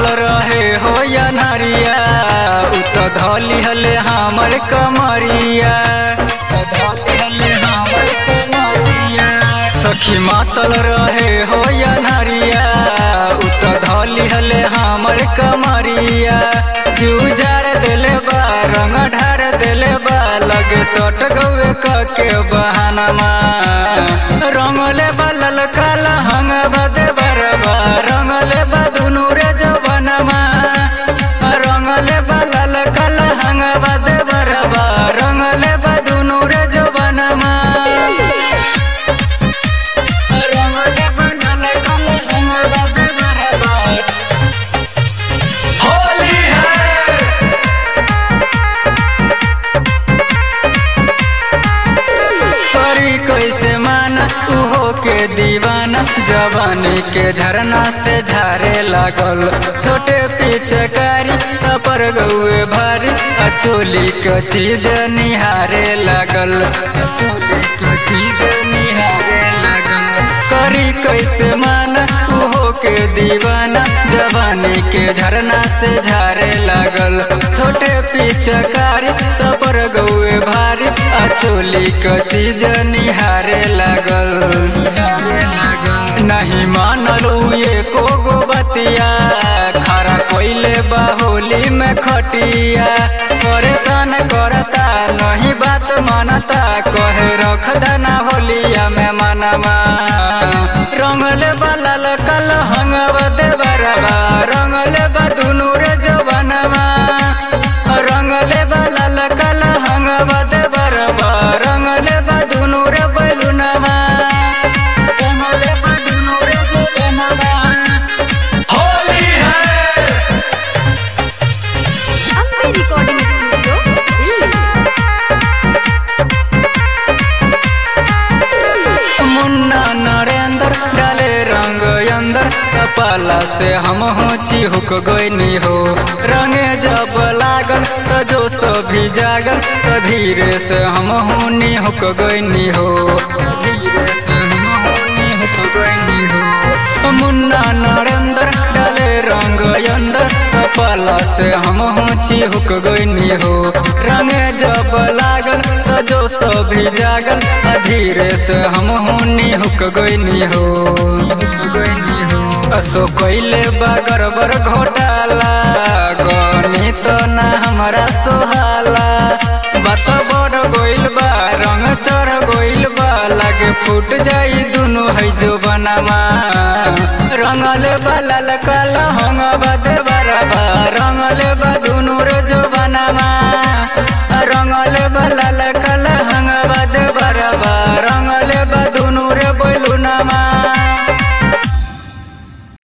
मातल रहे हो या नरिया उ तो धली हले हमर कमरिया उ तो धली हले हमर कमरिया सखी मातल रहे हो या नरिया उ तो धली हले हमर कमरिया जूजार देले बा रंग ढार देले बा लगे सट गौए के बहानमा रंगले बा ललका लहंग बदे बरबा रंगले बा दुनु रे जवनमा रंगले बा ललका लहंग बदे बरबा रंगले बा दुनु रे जवनमा रंगले बा ललका लहंग बदे बरबा होली है करी कैसे माना उहो के दीवाना जवानी के झरना से झारे लागल छोटे पिचकारी पर गौए भारी अचोली के चीज निहारे लागल अचोली के चीज निहारे लागल करी कैसे माना उहो के दीवाना जवानी के झरना से झारे लागल छोटे पिचकारी पर गौए भारी अचोली क चीज निहारे लागल नहीं मानल ये को गो बतिया खरा कोइले बाहोली में खटिया परेशान करता नहीं बात मानता कहे रख देना होलिया में मनमा रंगले बालाल कल हंगव दे बरबा रंगले बा दुनु रे जवनमा रंगले बालाल कल हंगव दे बरबा रंगले बा दुनु रे बैलुनमा रंगले बा दुनु रे जवनमा होली है ಅಂಬೆ ರೆಕಾರ್ಡಿಂಗ್ ಸ್ಟುಡಿಯೋ ಇಲ್ಲಿ मुन्ना नरेंद्र डाले रंग अंदर कपाला से हम हो चिहुक गईनी हो रंगे जब लागल तो जो सभी जागल तो धीरे से हम हो निहुक गईनी हो धीरे से हम हो निहुक गईनी हो मुन्ना नरेंद्र डाले रंग अंदर कपाला से हम हो चिहुक गईनी हो रंगे जब लागल तो जो सभी जागल आ धीरे से हम हो निहुक गईनी हो असो कैले बा गड़बड़ घोटाला गनी तो ना हमारा सोहाला बात बड़ गोइल बा रंग चढ़ गोइल बा लगे फूट जाई दुनु है जो बनामा रंगले बा लाल काला हंग बदे बराबा रंगले बा दुनु रे जो बनामा रंगले बा लाल काला हंग बदे बराबा